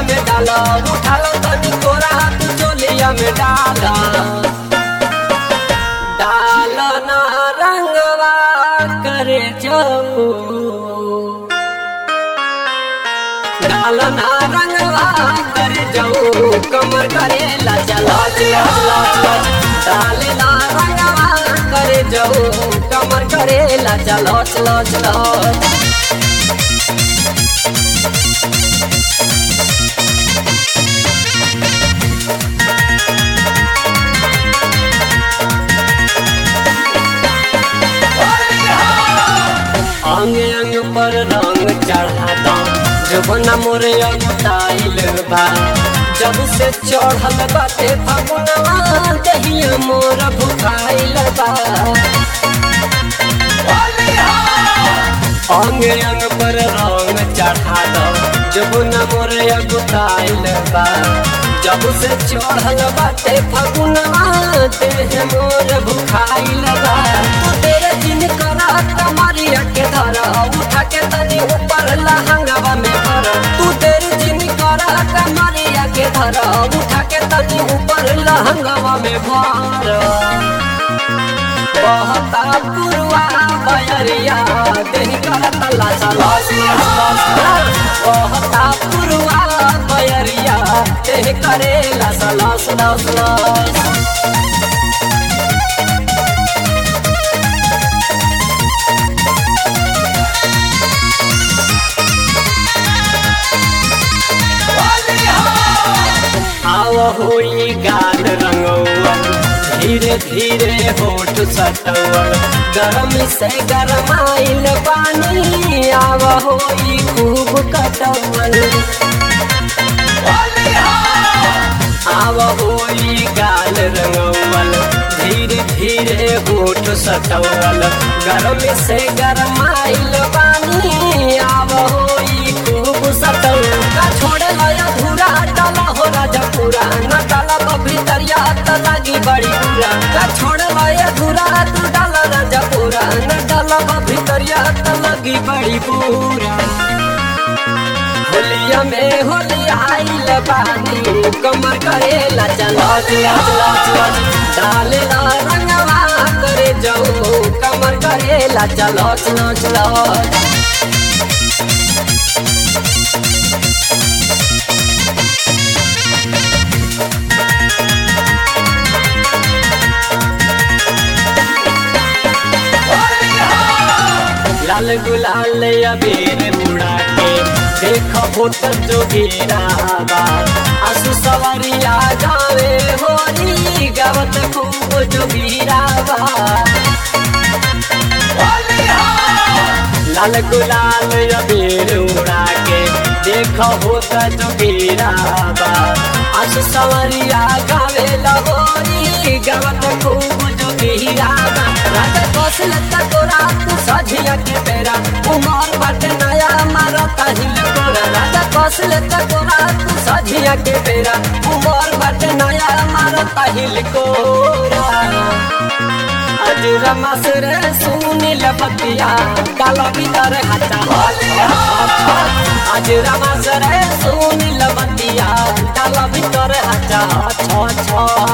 में डाला उठालो तनी कोरा तू चोलिया में डाला डाला ना रंगवा करे जाऊ डाला ना रंगवा करे जाऊ कमर करे ला चला चला चला डाले ना रंगवा करे जाऊ कमर करे ला चला चला चला अंग अंग पर रंग चढ़ाता जबना मोरे अगताइल बा जब से चढ़ल बाटे फगुनवा दहिया मोर भुखाइल बा अंग अंग पर रंग चढ़ाता जबना मोरे अगताइल बा जब से चढ़ल बाटे फगुनवा देह मोर भुखाइल बा तेरे दिन करा कमरिया के धरा उठा के तनी ऊपर लहंगवा में भर तू तेरे दिन करा कमरिया के धरा उठा के तनी ऊपर लहंगवा में भर बहता पुरवा बयरिया देह करा तला चला बहता पुरवा बयरिया देह करेला सला सला सला आव होई गाल रंगौल धीरे धीरे होठ सटौल गरम से गरमाइल पानी आव होई खूब कटौल आव होई गाल रंगौल धीरे धीरे होठ सटौल गरम से गरमाइल पानी आव होई खूब सटौल का छोड़ लया धुरा डाला हो राजा पूरा न डाला तो भीतरिया त लागी बड़ी पूरा का छोड़ लया धुरा तू डाला राजा पूरा न डाला तो भीतरिया त लागी बड़ी पूरा होलिया में होलिया आइल बानी कमर करेला चला चला चला चला डाले ला रंगवा करे जाऊ कमर करेला चला चला चला लाल गुलाल अबीर उड़ा के देख होत जोगीरा आसु सवरिया जावे होली गावत खूब जोगीरा लाल गुलाल अबीर उड़ा के देख होत जोगीरा आसु सवरिया गावे होली गावत खूब जोगीरा राजा कौशल तोरा तू सझिया के बेरा उमर बाटे नया मारता हिल तोरा राजा कौशल तोरा तू सझिया के बेरा उमर बाटे नया मारता हिल कोरा आज रमस रे सुनील बतिया काला भीतर हटा आज रमस रे सुनील बतिया काला भीतर हटा छ छ